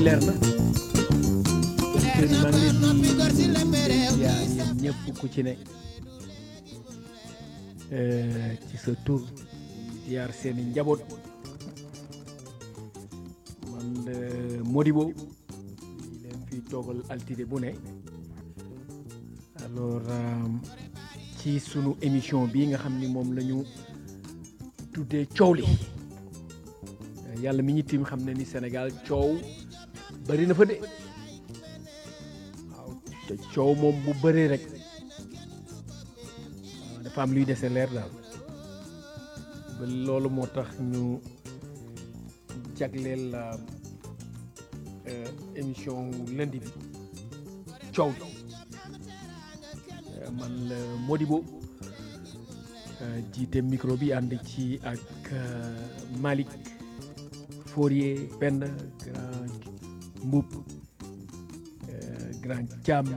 leer na kër yi maa ngi leen di yaa yéen ñëpp ku ci ne ci sa tur ziar seeni njaboot man Modibo yi leen fi toogal altine bu ne alors ci sunu émission bi nga xam ni moom la ñu tuddee coow li yàlla mi ñu tiim xam ne ni Sénégal coow bari na fa de waaw te coow moom bu bëree rek dafa am luy dese leer daal ba loolu moo tax ñu jagleel la émission lundi bi coow li man la Modibo jiite micro bi ànd ci ak Malick Fourier benn grand Mboup grand Thiam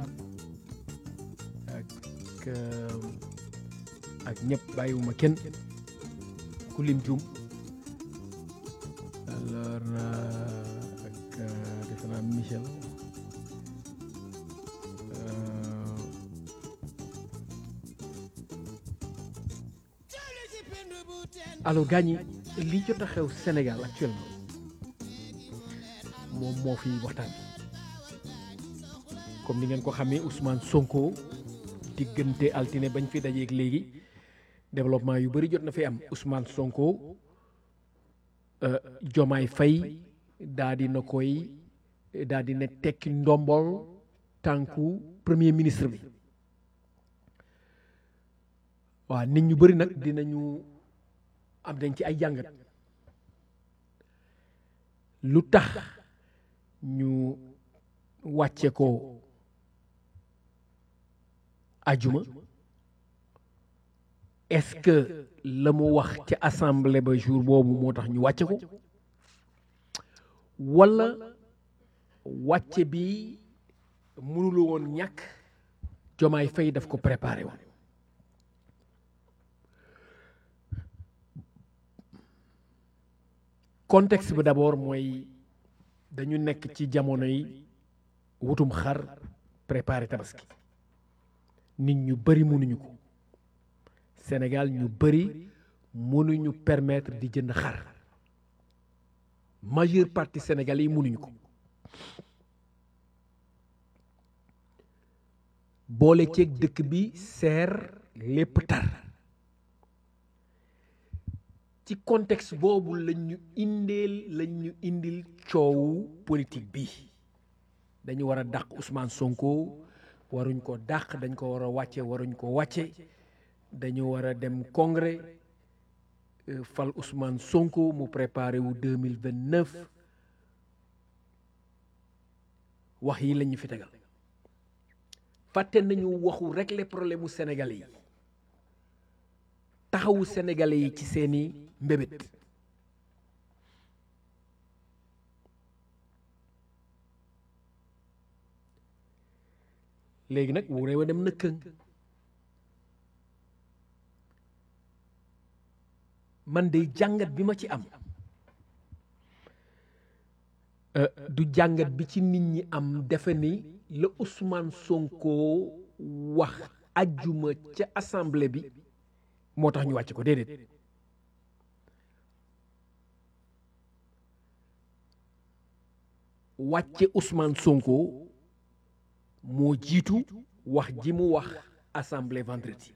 ak ak ñëpp bàyyiwuma kenn ku lim juum alors ak defe naa Michel alors gaañ ñi li jot a xew Sénégal actuellement moom moo fi waxtaan comme ni ngeen ko xamee Ousmane Sonko diggante altine bañ fi dajeeg léegi développement yu bëri jot na fi am Ousmane Sonko Jomaay Fay daa di na koy daa di ne tekki ndombol tànku premier ministre bi waaw nit ñu bëri nag dinañu am dañ ci ay jàngat lu tax ñu wàcce ko ajuma est-ce que la mu wax ci assemblée ba jour boobu moo tax ñu wàcce ko walla wàcce bi mënulu woon ñàkk jomaay fay daf ko préparé woon contexte bi d'abord mooy dañu nekk ci jamono yi wutum xar préparé tabaski nit ñu bëri mënuñu ko Sénégal ñu bëri mënuñu permettre di jënd xar majeure partie sénégalais yi mënuñu ko boole ceeg dëkk bi seer lépp tar ci contexte boobu lañ ñu indeel lañ ñu indil coowu politique bi dañu war a dàq Ousmane Sonko waruñ ko dàq dañ ko war a wàcce waruñ ko wàcce dañu war a dem congrès fal Ousmane Sonko mu préparé wu deux mille vingt neuf wax yi lañu fi tegal fàtte nañu waxu régler problème mu sénégalais yi taxawu sénégalais yi ci seeni mbébét léegi nag wu réew a dem na këng man de jàngat bi ma ci am du jàngat bi ci nit ñi am defe ni la Ousmane Sonko wax ajjuma ca assemblée bi moo tax ñu wàcc ko déedéet wàcce Ousmane Sonko moo jiitu wax ji mu wax assemblée vendredi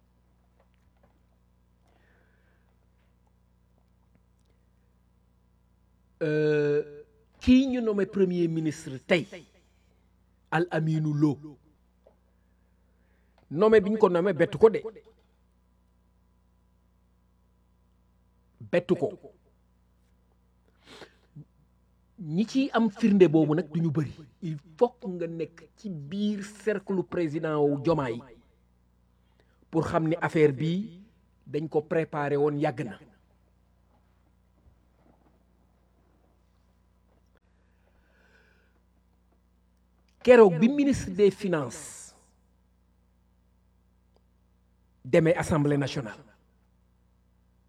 kii ñu nommé premier ministre tey Al Aminu Lo nommé bi ñu ko nommé bettu ko de bettu ko ñi ci am firnde boobu nag du ñu bëri il faut nga nekk ci biir cercle président wu Jomaay pour xam ni affaire bi dañ ko préparé woon yàgg na keroog bi ministre des finances demee assemblée nationale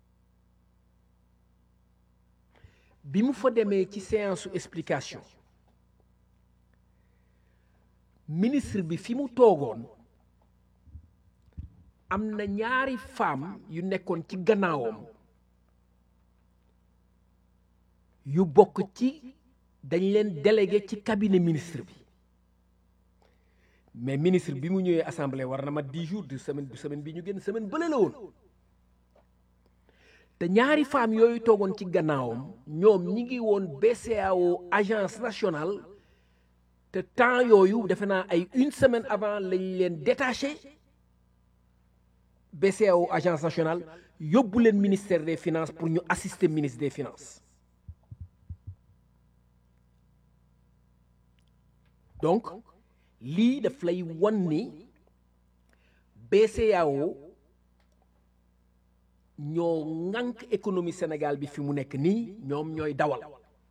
bi mu fa demee ci séance su explication ministre bi fi mu toogoon am na ñaari femme yu nekkoon ci gannaawam yu bokk ci dañ leen délégué ci cabinet ministre bi mais ministre bi mu ñëwee assemblée war na ma dix jours de semaine du semaine bi ñu génn semaine bële la woon te ñaari femmes yooyu toogoon ci gannaawam ñoom ñi ngi woon BCEAO agence nationale te temps yooyu defe naa ay une semaine avant lañ leen détaché BCEAO agence nationale yóbbu leen ministère des finances pour ñu assister ministre des finances donc lii daf lay wan ni BCEAO ñoo ŋànk économie Sénégal bi fi mu nekk nii ñoom ñooy dawal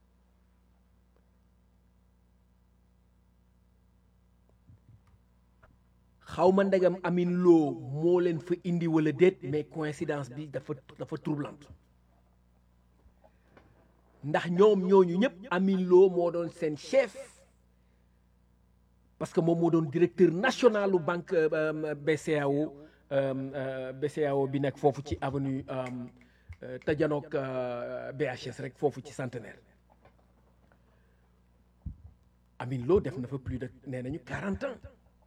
xaw ma ndegam Amine Lo moo leen fa indi wala déet mais coïncidence bi dafa dafa troublante ndax ñoom ñooñu ñëpp Amine Lo moo doon seen chef parce que moom moo doon directeur national u banque BCEAO BCEAO bi nekk foofu ci avenue Tajanook BHS rek foofu ci centenaire Amine Lo def na fa plus de nee nañu quarante ans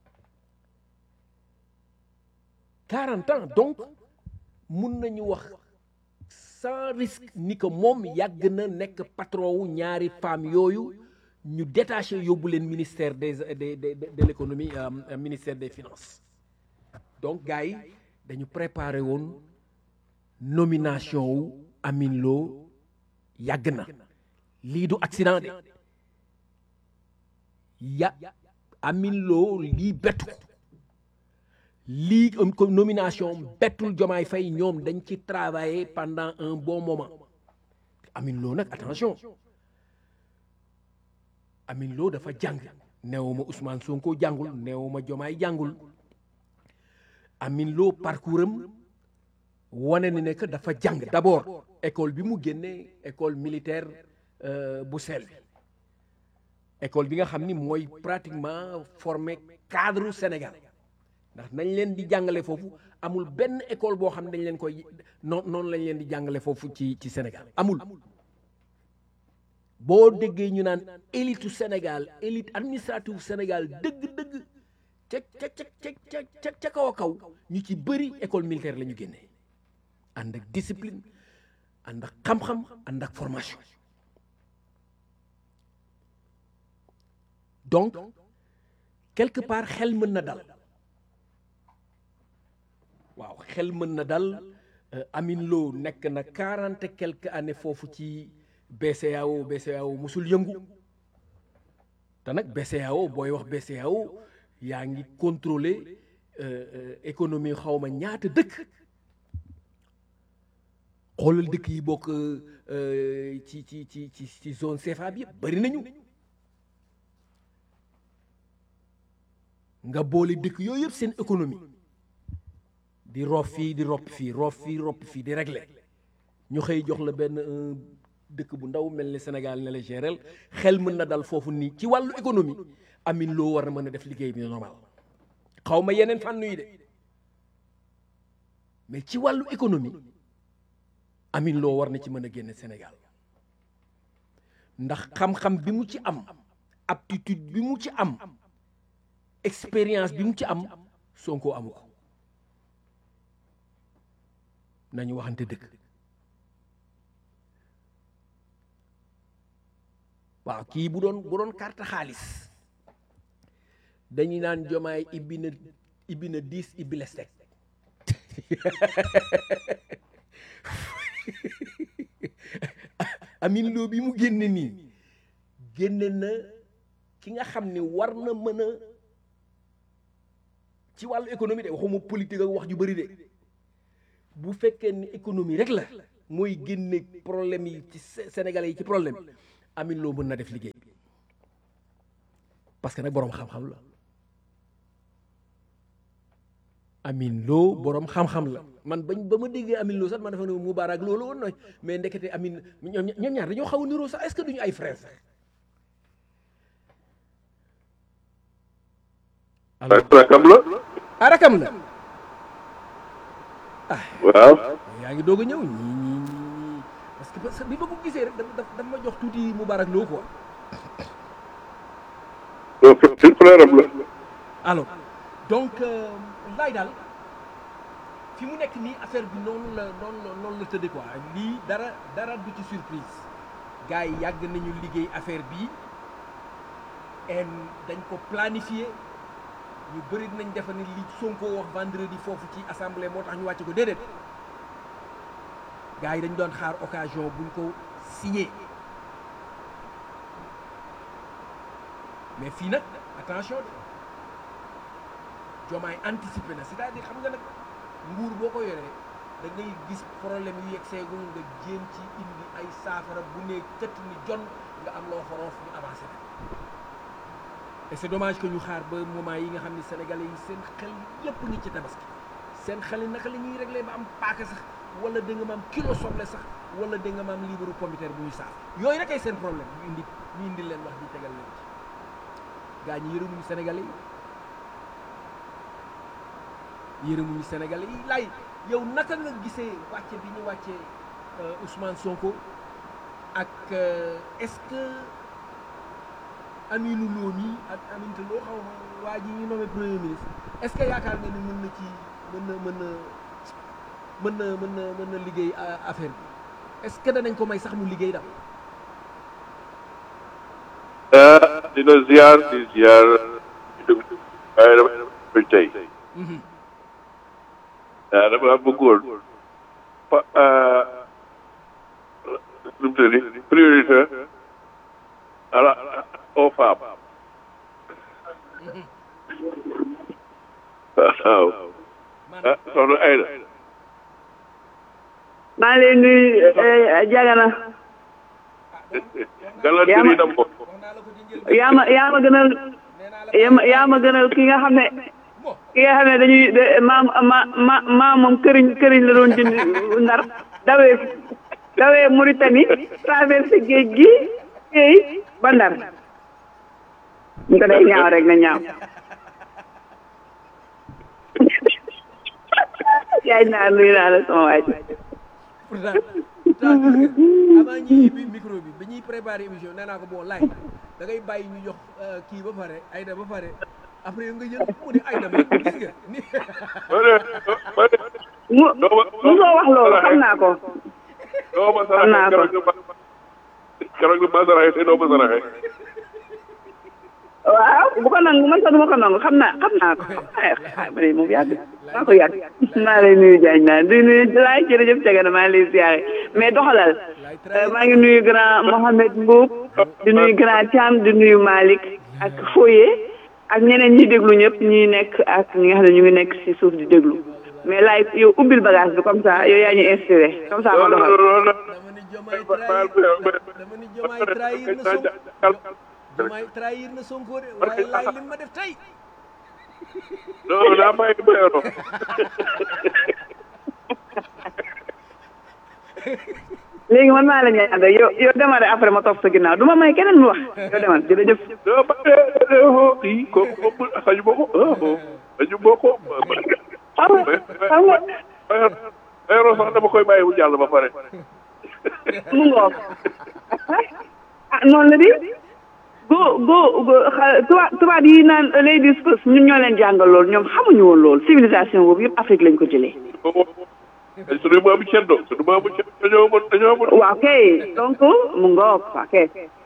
quarante ans donc mun nañu wax sans risque ni que moom yàgg na nekk patron wu ñaari femmes yooyu ñu détaché yóbbu leen ministère des de de de l'économie ministère des finances donc gars yi dañu préparé woon nomination wu Amine Lo yàgg na lii du accident de ya Amine Lo lii bettu ko lii comme nomination bettul Jomaay Fay ñoom dañ ci travailler pendant un bon moment Amine Lo nag attention Amine Lo dafa jàng neewuma Ousmane Sonko jàngul neewuma Jomaay jàngul Amine Lo parcours am wane ni ne que dafa jàng d'abord école bi mu génnee école militaire bu sel bi école bi nga xam ni mooy pratiquement formé cadre Sénégal ndax nañ leen di jàngale foofu amul benn école boo xam ne dañ leen koy noon noonu lañ leen di jàngale foofu ci ci Sénégal amul boo déggee ñu naan élite Sénégal élite administrative Sénégal dëgg-dëgg ca ca ca ca ca ca kaw a kaw ñu ci bëri école militaire la ñu génnee ànd ak discipline ànd ak xam-xam ànd ak formation donc quelque part xel mën na dal waaw xel mën na dal Amine Lo nekk na quarante et quelques années foofu ci BCEAO BCEAO musul yëngu te nag BCEAO booy wax BCEAO yaa ngi contrôler économie xawma ñaata dëkk xoolal dëkk yi bokk ci ci ci ci ci zone CFA bi yëpp bari nañu nga boole dëkk yooyu yëpp seen économie di rof fii di ropp fii rof fii ropp fii di régler ñu xëy jox la benn dëkk bu ndaw mel ni Sénégal ne la gérel xel mën na dal foofu nii ci wàllu économie Amine Lo war na mën a def liggéey bi normal xaw ma yeneen fànn yi de mais ci wàllu économie Amine Lo war na ci mën a génne Sénégal ndax xam-xam bi mu ci am aptitude bi mu ci am expérience bi mu ci am Sonko amu ko nañu waxante dëgg waaw kii bu doon bu doon carte xaalis dañuy naan jomaay ibbi na ibbi na dix ibbi les teg Amine Lo bi mu génne nii génne na ki nga xam ni war na mën a ci wàllu économie de waxuma politique ak wax ju bëri de bu fekkee ni économie rek la mooy génne problème yi ci Sénégalais yi ci problème Amine Lo mën na def liggéey parce que nag boroom xam-xam la Amine Lo boroom xam-xam la man bañ ba ma déggee Amine Lo sax man dafa ne Moubarak loolu woon nooy mais ndekete Amine ñoom ñoom ñaar dañoo xaw a niroo sax est-ce que duñu ay frères sax alors rakam la ah rakam la waaw yaa ngi doog a ñëw ñii ñii ñii parce que parce que bi ma ko gisee rek dafa dafa ma jox tuuti Moubarak Lo quoi donc suñ frère am la alors donc laay daal fi mu nekk nii affaire bi noonu la noonu la noonu la tëddee quoi lii dara dara du ci surprise gars yi yàgg nañu liggéey affaire bi en dañ ko planifié ñu bëri nañ defa ne li Sonko wax vendredi foofu ci assemblée moo tax ñu wàcce ko déedéet gars yi dañ doon xaar occasion buñ ko signé mais fii nag attention de Diomaye anticipé na c'est-à-dire xam nga nag nguur boo ko yoree da ngay gis problème yu yegg seegul nga jéem ci indi ay saafara bu ne tëtt ni jon nga am loo xoroof ñu avancé na et c'est dommage que ñu xaar ba moment yi nga xam ne sénégalais yi seen xel yépp ngi ci tabaski seen xel yi naka la ñuy réglé ba am paaka sax wala da nga ma am kilo soble sax wala da nga ma am liibaru pomiteer bu ñu saaf yooyu rek ay seen problème ñu indi ñu indi leen wax di tegal leen ci gaa ñi yërëmuñu sénégalais yi yërëmuñu sénégalais yi lay yow naka nga gisee wàcce bi ñu wàcce Ousmane Sonko ak est-ce que Aminou Lo mi ak Aminata Lo xaw ma waa ji ñu nommé premier ministre est-ce que yaakaar nga ni mën na ci mën na mën na mën na mën na mën na liggéey affaire bi est-ce que danañ ko may sax mu liggéey daal dina ziar di ziar waaye dama dama tey ah dama bëggoon pa nu mu tëddi priorité à la aux femmes waaw ah soxna Aïda maa ngi lay nuyu Jagana galanteer yi dam ko yaa ma yaa ma gënal yaa ma gënal ki nga xam ne ki nga xam ne dañuy maam ma ma maam moom këriñ këriñ la doon jënd ndar dawee dawee Mauritanie traversé géej gi géej ba ndar ñu ko day ñaaw rek na ñaaw yaay naa nuyu naa la sama waay pourtant avant ñuy ubbi micro bi ba ñuy préparer émission nee naa ko bon laay da ngay bàyyi ñu jox kii ba pare Aïda ba pare après yow nga jël mu ne Aïda ma gis nga ni mu mu soo wax loolu xam naa ko doo ma xam naa ko saraxe keroog ma saraxe te doo ma saraxe waaw bu ko nangu man sax du ma ko nangu xam naa xam naa ko ay ma ne moom yàgg maa ko yàgg maa lay nuyu jaañ naa di nuyu laay jërëjëf Cagana maa ngi lay siyaare mais doxalal maa ngi nuyu grand Mohamed Mboub di nuyu grand Thiam di nuyu Malick ak Foye ak ñeneen ñi déglu ñëpp ñi nekk ak ñi nga xam ne ñu ngi nekk ci suuf di déglu mais laay yow ubbil bagage bi comme ça yow yaa ñu inspiré comme ça ma doxal dama ni Diomaye trahir dama ni Diomaye trahir na Sonko Diomaye trahir na Sonko de waaye laay li ma def tey non daa may mayoro léegi man maa la ñaan rek yow yow demal rek après ma topp sa ginnaaw du ma may keneen mu wax yow demal jërëjëf. non ba tey kii kooku kooku xaju ma ko xaju ma ko. xam nga xam nga mayoro sax dama koy bàyyi mu jàll ba pare. mu ngoog ah noonu la di go go go xa tubaab tubaab yi naan ladies first ñun ñoo leen jàngal loolu ñoom xamuñu woon loolu civilisation boobu yëpp Afrique lañ ko jëlee. sunu maamu ceddo sunu maamu ceddo dañoo mën dañoo mën. waaw kay donc mu ngoog waaw kay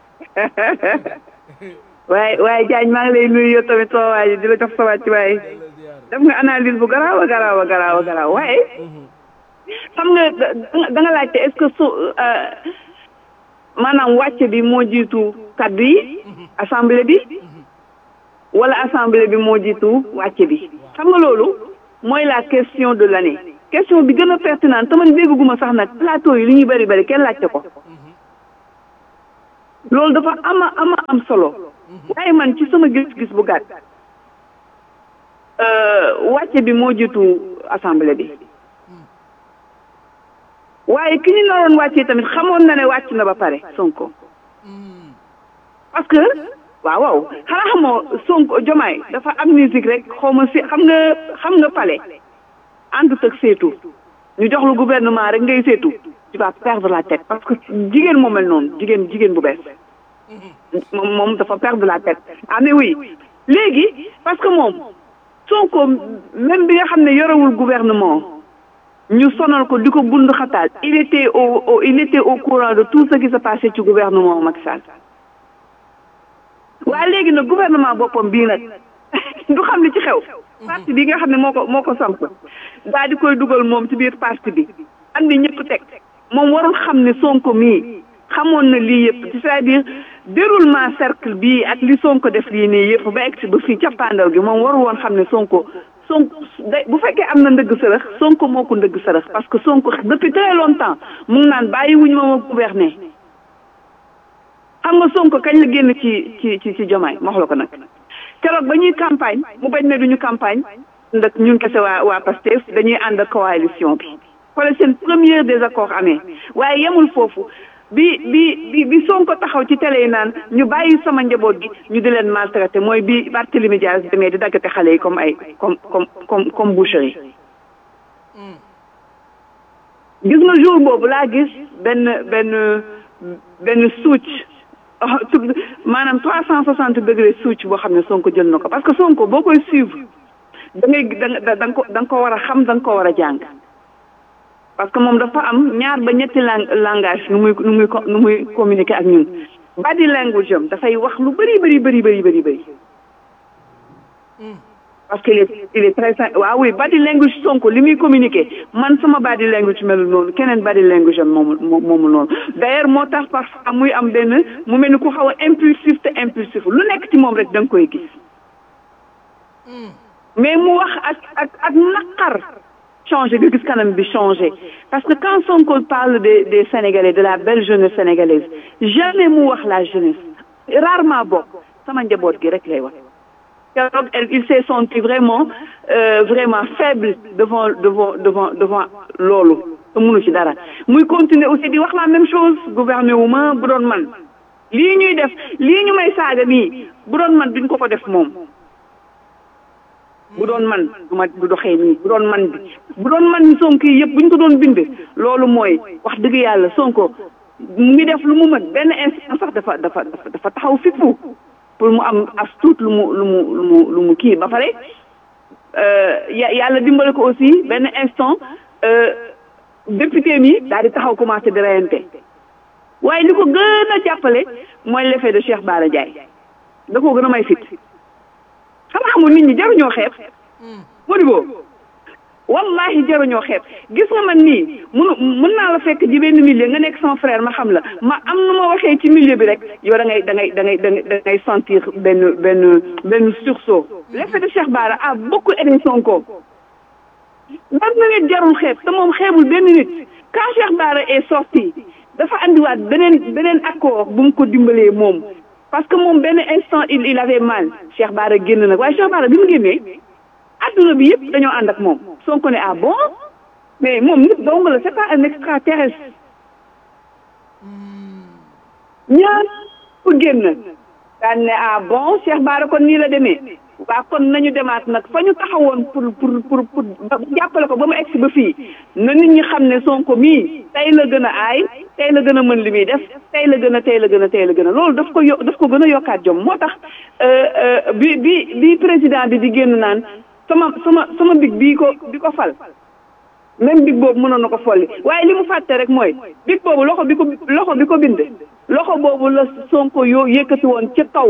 waaye waaye Diagne maa ngi lay nuyu yow tamit soo waay di la jox sa wàcc waaye def nga analyse bu garaaw a garaaw a garaaw a garaaw waaye xam nga da nga laajte est-ce que su maanaam wàcce bi moo jiitu kaddu yi assemblée bi wala assemblée bi moo jiitu wàcce bi xam nga loolu mooy la question de l'année question bi gën a pertinente te man dégguma sax nag plateau yi li ñuy bari bari kenn laajte ko loolu dafa ama ama am solo waaye man ci sama gis-gis bu gàtt wàcce bi moo jiitu assemblée bi waaye ki ñu naroon wàccee tamit xamoon na ne wàcc na ba pare Sonko parce que waaw waaw xanaa xamoo Sonko Jomaay dafa am musique rek xaw ma si xam nga xam nga pale àndut ak seetu ñu jox lu gouvernement rek ngay seetu tu vas perdre la tête parce que jigéen moo mel noonu jigéen jigéen bu bees moom moom dafa perdre la tête ah mais oui léegi parce que moom Sonko même bi nga xam ne yorewul gouvernement ñu sonal ko di ko bund xataal il était au au il était au courant de tout ce qui se passait ci gouvernement Macky Sall waaye léegi nag gouvernement boppam bii nag du xam li ci xew parti bi nga xam ne moo ko moo ko samp daal di koy dugal moom ci biir parti bi andi ñëpp teg moom warul xam ne Sonko mii xamoon na lii yëpp c'est-à-dire déroulement cercle bii ak li Sonko def lii nii yëpp ba egg si ba fii cappaandaw gi moom warul woon xam ne Sonko Sonko bu fekkee am na ndëgg sërëx Sonko moo ko ndëgg sërëx parce que Sonko depuis très longtemps mu ngi naan bàyyi wuñu ma ma gouverner xam nga Sonko kañ la génn ci ci ci ci Jomaay ma wax la ko nag keroog ba ñuy campagne mu bañ ne duñu campagne ànd ak ñun kese waa waa Pastef dañuy ànd ak coalition bi xoolal seen premier désaccord amee waaye yemul foofu bi bi bi bi Sonko taxaw ci télé yi naan ñu bàyyi sama njaboot gi ñu di leen maltraité mooy bi Barthélémy Dias demee di daggate xale yi comme ay comme comme comme comme boucherie gis nga jour boobu laa gis benn benn benn suuc maanaam trois cent soixante degré suuc boo xam ne Sonko jël na ko parce que Sonko boo koy suivre da ngay da da nga ko da nga ko war a xam da nga ko war a jàng parce que moom dafa am ñaar ba ñetti lang langage nu muy nu muy nu muy communiquer ak ñun body language am dafay wax lu bëri bëri bëri bëri bëri bëri parce que il est il est très waaw oui body language Sonko li muy communiquer man sama body language melul noonu keneen body language am moomu moomu noonu d'ailleurs moo tax parfois muy am benn mu mel ni ku xaw a impulsif te impulsif lu nekk ci moom rek da nga koy gis mais mu wax ak ak ak naqar changé nga gis kanam bi changé parce que quand Sonko parle des des Sénégalais de la belle jeunesse sénégalaise jamais mu wax la jeunesse rarement bokk sama njaboot gi rek lay wax keroog il s'est senti vraiment euh, vraiment faible devant devant devant devant loolu te mënu ci dara muy continuer aussi di wax la même chose gouverner wu ma bu doon man lii ñuy def lii ñu may saaga nii bu doon man duñ ko ko def moom bu doon man du ma du doxee nii bu doon man bi bu doon man ni Sonko yi yëpp bu ñu ko doon bind loolu mooy wax dëgg yàlla Sonko mu ngi def lu mu mën benn instant sax dafa dafa dafa taxaw fippu pour mu am as tuut lu mu lu mu lu mu lu mu kii ba pare yàlla dimbale ko aussi benn instant député mi daal di taxaw commencé di reyante waaye li ko gën a jàppale mooy l'effet de Cheikh Bara Ndiaye da koo gën a may fit xam xamul nit ñi jaruñoo xeeb Modibo wallahi jaruñoo xeeb gis nga man nii munu mën naa la fekk ci benn milieu nga nekk son frère ma xam la ma am nu ma waxee ci milieu bi rek yow da ngay da ngay da ngay da ngay sentir benn benn benn sursaut l'effet de Cheikh Bara a beaucoup aidé Sonko man na nit jarul xeeb te moom xeebul benn nit quand Cheikh Bara est sorti dafa andiwaat beneen beneen accord bu mu ko dimbalee moom parce que moom benn instant il il avait mal Cheikh Bara génn nag waaye Cheikh Bara bi mu génnee adduna bi yëpp dañoo ànd ak moom Sonko ne ah bon mais moom nit dong la c'est pas un extraterrestre ñaar ku génn daan ne ah bon Cheikh Bara kon nii la demee waa kon nañu demaat nag fa ñu taxawoon pour pour pour pour jàppale ko ba mu egsi ba fii na nit ñi xam ne Sonko mii tey la gën a aay tey la gën a mën li muy def tey la gën a tey la gën a tey la gën a loolu daf ko yo daf ko gën a yokkaat jom moo tax bi bi bi président bi di génn naan sama sama sama big bii ko bi ko fal même big boobu mënoon na ko folli waaye li mu fàtte rek mooy big boobu loxo bi ko loxo bi ko bind loxo boobu la Sonko yoo yëkkati woon ca kaw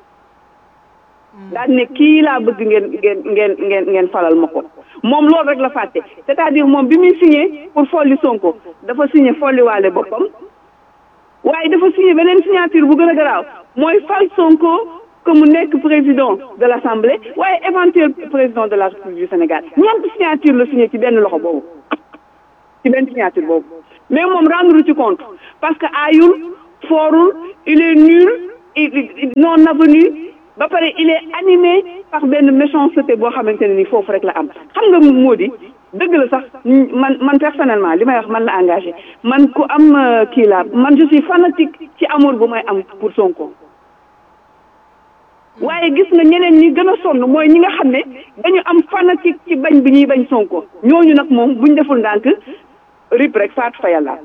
daal ne kii laa bëgg ngeen ngeen ngeen ngeen ngeen falal ma ko moom loolu rek la fàtte c'est-à-dire moom bi muy signé pour folli Sonko dafa signé folliwaale boppam waaye dafa signé beneen signature bu gën a garaaw mooy fal Sonko que mu nekk président de l'Assemblée waaye éventuel président de la République du Sénégal ñeenti signature la signé ci benn loxo boobu ci benn signature boobu mais moom rendre ci compte parce que aayul foorul il est nul non avenu ba pare il est animé par benn méchanceté boo xamante ne ni foofu rek la am xam nga moo di dëgg la sax man man personnellement li may wax man la engagé man ku am kii la man je suis fanatique ci amour bu may am pour Sonko waaye gis nga ñeneen ñi gën a sonn mooy ñi nga xam ne dañu am fanatique ci bañ bi ñuy bañ Sonko ñooñu nag moom buñ deful ndànk rip rek faatu fa yàlla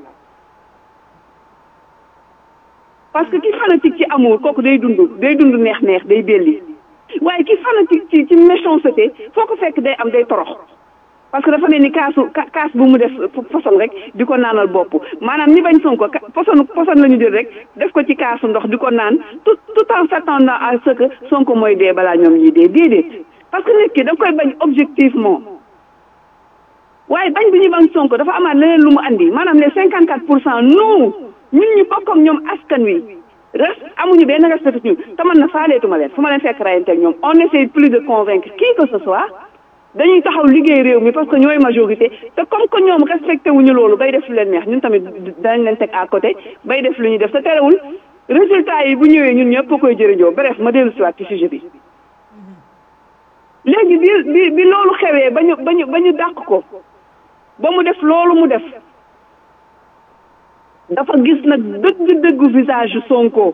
parce que ki fanatique ci amour kooku day dund day dund neex-neex day belli waaye ki fanatique ci ci méchanceté foo ko fekk day am day torox parce que dafa mel ni kaasu kaas bu mu def poson rek di ko naanal bopp maanaam ñi bañ Sonko poson poson la ñu jël rek def ko ci kaasu ndox di ko naan tout tout en s'attendant à ce que Sonko mooy dee balaa ñoom ñuy dee déedéet parce que nit ki da nga koy bañ objectivement waaye bañ bi ñu bañ Sonko dafa amaat leneen lu mu andi maanaam les cinquante quatre pour cent nous ñun ñu bokk ak ñoom askan wi res amuñu benn respect ñu te man na faaleetuma leen fu ma leen fekk rayante ak ñoom on essaie plus de convaincre qui que ce soit dañuy taxaw liggéey réew mi parce que ñooy majorité te comme que ñoom respecté wuñu loolu bay def lu leen neex ñun tamit danañ leen teg à côté bay def lu ñuy def te terewul résultat yi bu ñëwee ñun ñëpp koy jërëjoo bref ma dellu siwaat ci sujet bi léegi bi bi bi loolu xewee ba ñu ba ñu ba ñu dàq ko ba mu def loolu mu def dafa gis nag dëgg-dëgg visage yu Sonko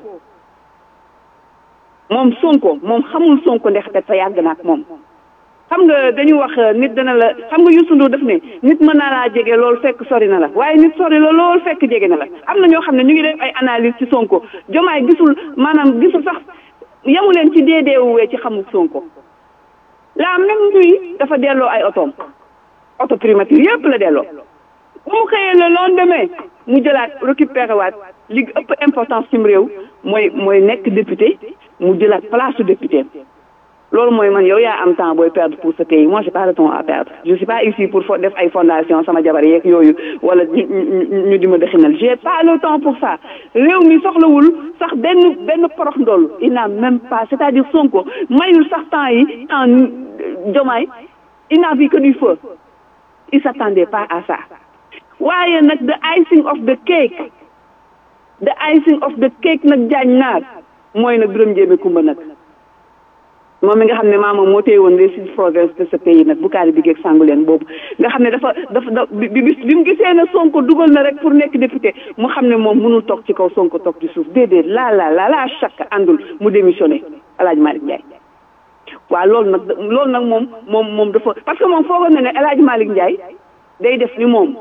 moom Sonko moom xamul Sonko ndaxte te yàgg na ak moom xam nga dañu wax nit dana la xam nga Youssou Ndour def ne nit mën naa laa jege loolu fekk sori na la waaye nit sori la loolu fekk jege na la am na ñoo xam ne ñu ngi def ay analyse ci Sonko jomaay gisul maanaam gisul sax yamu leen ci deedeewuwee ci xamul Sonko la même nuit dafa delloo ay otoom auto primature yëpp la delloo bu mu xëyee le lendemain mu jëlaat récupéré waat li ëpp importance cim réew mooy mooy nekk député mu jëlaat place su député loolu mooy man yow yaa am temps booy perdre pour ce pays moi j'ai pas le temps à perdre je suis pas ici pour def ay fondation sama jabar yeeg yooyu wala ñu ñu di ma dëxinal j'ai pas le temps pour ça réew mi soxlawul sax benn benn porox ndoll il n'a même pas c'est-à-dire Sonko mayul sax temps yi temps Diomaye il n'a vu que du feu il s'attendait pas à ça waaye nag the icing of the cake the icing of the cake nag jaañ naar mooy nag Birame Ndiémé Kumba nag moom mi nga xam ne maamam moo téye woon les six provinces de ce pays nag bu kaari bi geeg sàngu leen boobu nga xam ne dafa dafa da bi bi bi mu gisee ne Sonko dugal na rek pour nekk député mu xam ne moom mënul toog ci kaw Sonko toog ci suuf déedéet laa laa laa laa chaque àndul mu démissionné El Hadj Malick Ndiaye waaw loolu nag loolu nag moom moom moom dafa parce que moom foogoon na ne El Hadj Malick Ndiaye day def ni moom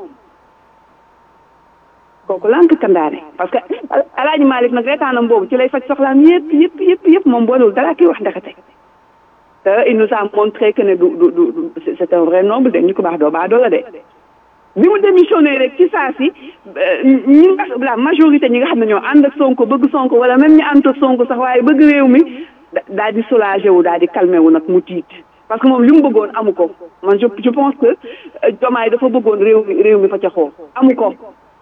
kooku lànk kandaane parce que El Hadj Malick nag reetaanam boobu ci lay faj soxlaam yëpp yëpp yëpp yëpp moom boolewul dara kii wax ndekete te il nous a montré que ne du du du c'est un vrai noble de ñu ko baax doo baax doo la de bi mu démissionné rek ci saa si ñi nga la majorité ñi nga xam ne ñoo ànd ak Sonko bëgg Sonko wala même ñi ànd ak Sonko sax waaye bëgg réew mi daal di soulagé wu daal di calmé wu nag mu tiit parce que moom li mu bëggoon amu ko man je je pense que Diomaye dafa bëggoon réew mi réew mi fa ca xoo amu ko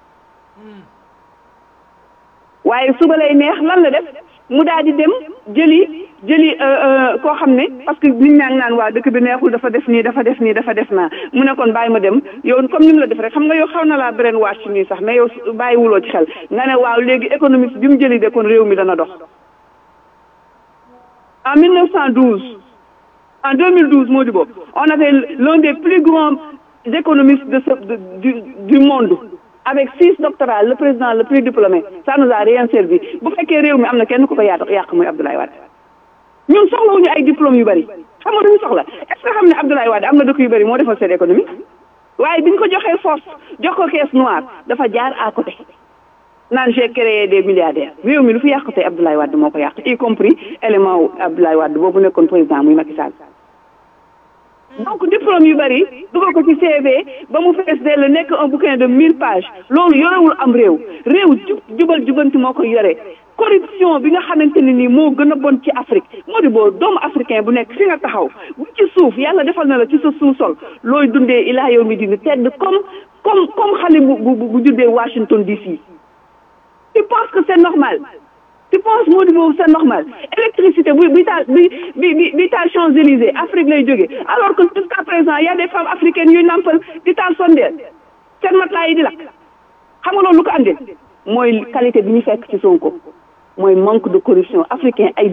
waaye suba lay neex lan la def mu daal di dem jëli jëli koo xam ne parce que nit ñaa ngi naan waa dëkk bi neexul dafa def nii dafa def nii dafa def naa mu ne kon bàyyi ma dem yow comme ni mu la def rek xam nga yow xaw na laa beneen wàcc nii sax mais yow bàyyiwuloo ci xel nga ne waaw léegi économiste bi mu jëli de kon réew mi dana dox en 1912 en 2012 moo di boobu on avait l'un des plus grands économistes de ce de, du du monde avec six doctorats le président le plus diplômé ça nous a rien servi bu fekkee réew mi am na kenn ku ko yaatu yàq muy Abdoulaye Wade ñun soxlawuñu ay diplômes yu bari xam nga duñu soxla est ce que xam ne Abdoulaye Wade am na dëkk yu bari moo defal seen économie waaye biñ ko joxee force jox ko caisse noire dafa jaar à côté naan j'ai créé des milliardaires réew mi lu fi yàq tey Abdoulaye Wade moo ko yàq y compris élément wu Abdoulaye Wade boobu nekkoon président muy Macky Sall donc diplôme yu bari dugal ko ci CV ba mu fees dell nekk un bouquin de mille pages loolu yorewul am réew réew jub jubal jubanti moo koy yore corruption bi nga xamante ne nii moo gën a bon ci Afrique moo di boo doomu africain bu nekk fi nga taxaw bu ci suuf yàlla defal na la ci sa sous-sol looy dundee ilaa yow mi dina tedd comme comme comme xale bu bu bu juddee Washington DC tu penses que c'est normal tu penses moo di boobu c'est normal électricité bu bi taal bi bi bi bi taal Champs-Élysées Afrique lay jógee alors que jusqu'à présent y a des femmes africaines yuy nampal di taal sondeel seen matelas yi di lakk xam nga loolu lu ko andil mooy qualité bi ñu fekk ci Sonko mooy manque de corruption africain ay